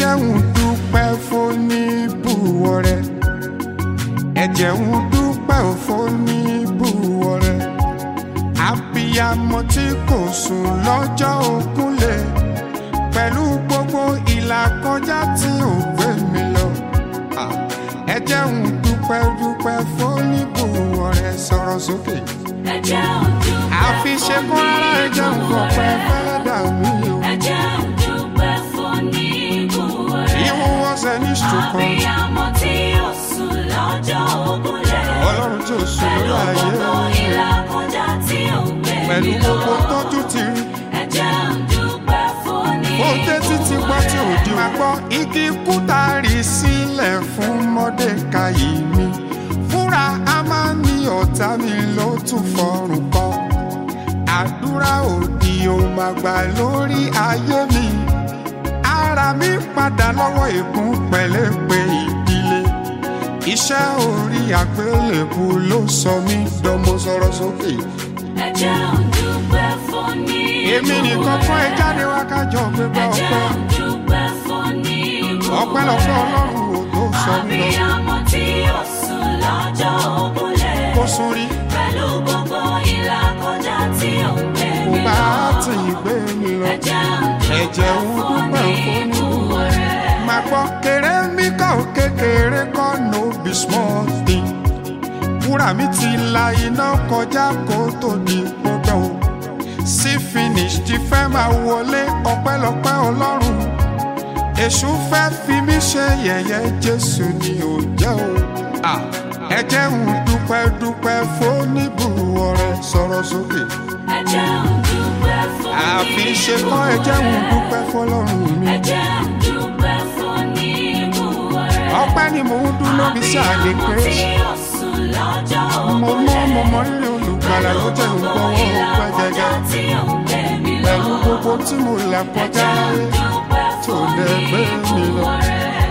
jẹ́ ń dúpẹ́ fún níbùwọ̀ rẹ̀ ẹ jẹ́ ń dúpẹ́ fún níbùwọ̀ rẹ̀ abiyamọ tí kò sùn lọ́jọ́ ògúnlé pẹ̀lú gbogbo ìlàkọjá tí ò gbé mi lọ Ah, ẹ jẹ́ ń dúpẹ́ dúpẹ́ fún níbùwọ̀ rẹ̀ sọ̀rọ̀ sókè ẹ jẹ́ ń dúpẹ́ àfi ṣe kún rárá ẹ jẹ́ ń fọpẹ́ fẹ́ dà mí o. ẹ jẹ́ ń dúpẹ́ fún níbùwọ̀ rẹ̀. Even was an instrument. Abiyamọ tí ó sùn lọ́jọ́ ògúnlé. Ọlọ́run tí ó sùn Pẹ̀lú lórí ayé. gbogbo ìlàkọjá tí ó ń gbé mi Pẹ̀lú lọ. gbogbo tọ́jú ti rí. Ẹ jẹ́ ń dúpẹ́ fún Ó dé títí gbọ́ tí ò di máa gbọ́. Igi kúta rí sílẹ̀ fún Mọ́dékayì mi. Fúnra a máa ní ọ̀tá mi ló tún fọrùn kọ́. Àdúrà òdì ò máa gbà lórí ayé mi. Ara mi padà lọ́wọ́ ègún pẹ̀lẹ́pẹ̀ ìdílé. Iṣẹ́ orí àgbélébù ló sọ mí dánmọ sọ̀rọ̀ sókè. Ẹ jẹ́ ń dúpẹ́ fún níbùwọ̀ Èmi nìkan kọ́ ẹ jáde wá kájọ gbégbá Ẹ jẹ́ ọpẹ́. ń dúpẹ́ fún níbùwọ̀ Ọpẹ́lọpẹ́ Ọlọ́run ò tó sọ mí lọ. Abiyamọ tí ó sùn lọ́jọ́ ògúnlé. Kó sún rí, Pẹ̀lú gbogbo ìlàkọjá tí ó ń gbé kò mi bá lọ. tì í gbé mi lọ. Ẹ jẹ́ ń Ẹ̀jẹ̀ ń dúpẹ́ fún dúpẹ́ fún níbùwọ̀ rẹ̀. Màá gbọ́ kéré mi kọ́ ò kékeré kọ́ no be small thing. Wúrà mi ti la iná kọjá kó tó di gbogbo. Sí finish ti fẹ́ máa wọlé ọpẹ́lọpẹ́ Ọlọ́run. Èṣù fẹ́ fi mí ṣe yẹ̀yẹ́ Jésù ni ò jẹ́ o. Ah, Ẹ jẹ́ ń dúpẹ́ dúpẹ́ fún níbùwọ̀ rẹ̀ sọ̀rọ̀ sókè. Ẹ jẹ́ ń dúpẹ́ fún Àfi ṣe kọ́ ẹ jẹ́ ń dúpẹ́ fọlọ́run mi. Ẹ jẹ́ ń dúpẹ́ fún níbùwọ̀ rẹ̀. Ọpẹ́ ni mò ń dún lóbi sí àlè Abiyamọ pé tí ó sùn lọ́jọ́ mo ògúnlé. mọ mo mọ rírì olùgbàlà ló jẹ́ ń gbọ́wọ́ ọpẹ́ ìlàkọjá gẹ́gẹ́. tí ó ń gbé mi lọ. Pẹ̀lú gbogbo tí mo là Ẹ kọjá jẹ́ ń láyé dúpẹ́ tó fún dẹ̀ gbé mi lọ. níbùwọ̀ rẹ̀.